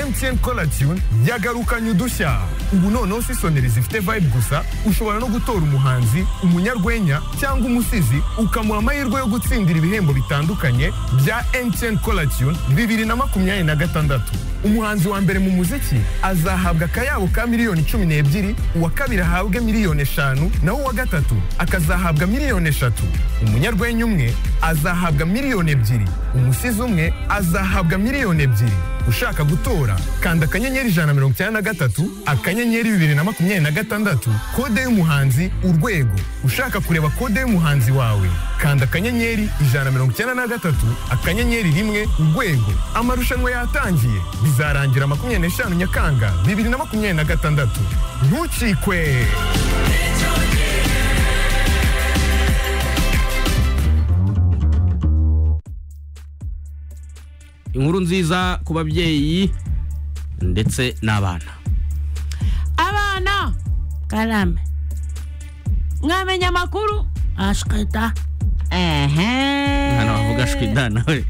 MTN Cola Tune yagarukanye udushya ubu noneho si soneri zifite vibe gusa ushobora no gutora umuhanzi umunyarwenya cyangwa umusizi ukamuha amahirwe yo gutsindira ibihembo bitandukanye bya MTN Cola Tune bibiri na makumyabiri na gatandatu umuhanzi wa mbere mu muziki azahabwa akayabo ka miliyoni cumi n'ebyiri uwa kabiri ahabwe miliyoni eshanu naho uwa gatatu akazahabwa miliyoni eshatu umunyarwenya umwe azahabwa miliyoni ebyiri umusizi umwe azahabwa miliyoni ebyiri ushaka gutora kanda akanyenyeri ijana na mirongo icyenda na gatatu akanyenyeri bibiri na makumyabiri na gatandatu kode y'umuhanzi urwego ushaka kureba kode y'umuhanzi wawe kanda akanyenyeri ijana na mirongo icyenda na gatatu akanyenyeri rimwe urwego amarushanwa yatangiye bizarangira makumyabiri n'eshanu nyakanga bibiri na makumyabiri na gatandatu ntucikwe inkuru nziza ku babyeyi ndetse n'abana abana karame mwamenya amakuru ashwita ehe hano bavuga shwida nawe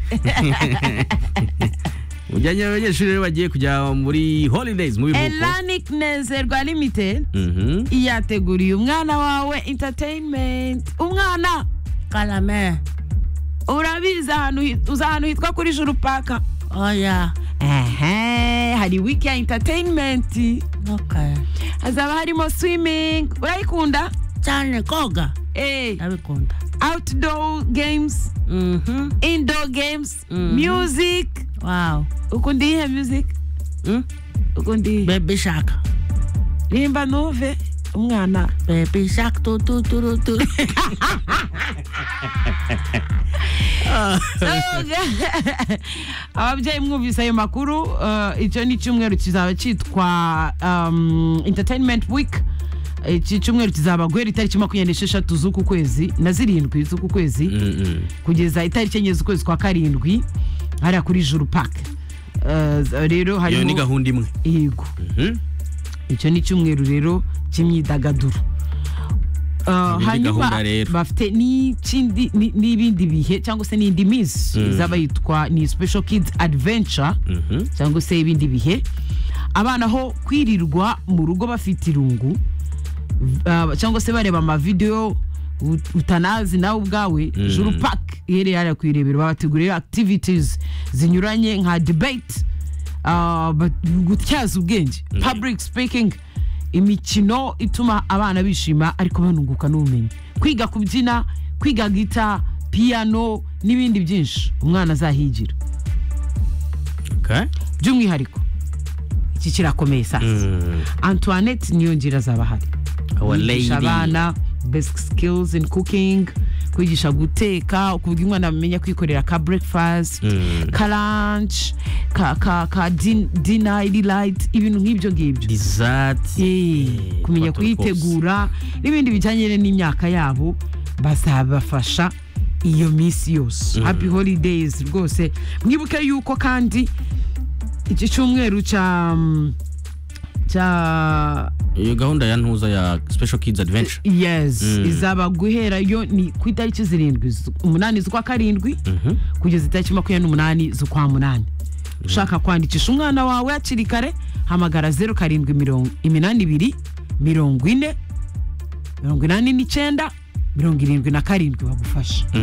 ujyanye abanyeshuri rero bagiye kujya muri holidays mu biruhuko elanic nezerwa limited Mhm. iyateguriye umwana wawe entertainment umwana karame urabizi ahantu hi- uzi ahantu hitwa kuri juru paka oya ehe hari wiki ya entertainment ok hazaba harimo swimming urayikunda cyane koga Eh, ndabikunda outdoor games mhm indoor games Mhm. music wow ukunda iyihe music Mm? ukunda iyihe baby shark rimba nuve umwana baby shark tu tu tu tu tu ababyeyi mwumvise ayo makuru eh, icyo ni icyumweru kizaba cyitwa um, entertainment week iki cyumweru kizaba guhera itariki makumyabiri n'esheshatu z'uku kwezi na zirindwi z'uku kwezi Mhm. kugeza itariki enye z'ukwezi kwa karindwi hariya kuri juru pake Eh, rero iyo ni harimo gahunda imwe yego Mhm. icyo ni icyumweru rero cy'imyidagaduro Uh, Ni gahunda rero. bafite n'ikindi ni- n'ibindi bihe cyangwa se n'indi minsi izaba yitwa ni special kids adventure Mhm. cyangwa se ibindi bihe abana aho kwirirwa mu rugo bafite irungu uh, cyangwa se bareba amavidewo ut- utanazi nawe ubwawe juru park iherereye hariya ku irebero babategurira activities zinyuranye nka debate uh, but- gutyaza ubwenge public speaking imikino ituma abana bishima ariko banunguka n'ubumenyi kwiga kubyina kwiga gita piano n'ibindi byinshi umwana azahigira Okay. by'umwihariko iki kirakomeye sasa Mhm. antoinette niyongira azaba ahari Our kwigisha lady. abana basic skills in cooking kwigisha guteka kuvuga umwana amenya kwikorera ka breakfast Mm. ka lunch ka, ka, ka din, dinner ili light ibintu nk'ibyo ngibyo Dessert. Eh, Eh, kumenya twatubikoze. kuyitegura n'ibindi bijyanye n'imyaka yabo bazabafasha iyo minsi yose happy holidays rwose mwibuke yuko kandi iki cyumweru cya mm, cya iyo gahunda ya ntuza ya special kids adventure yes izaba guhera yo ni ku itariki zirindwi zu- umunani z'ukwa karindwi kugeza itariki makumyabiri n'umunani z'ukwa munani ushaka kwandikisha umwana wawe hakiri kare hamagara zeru karindwi mirongo iminani ibiri mirongo ine mirongo inani n'icyenda mirongo irindwi na karindwi bagufasha Mhm.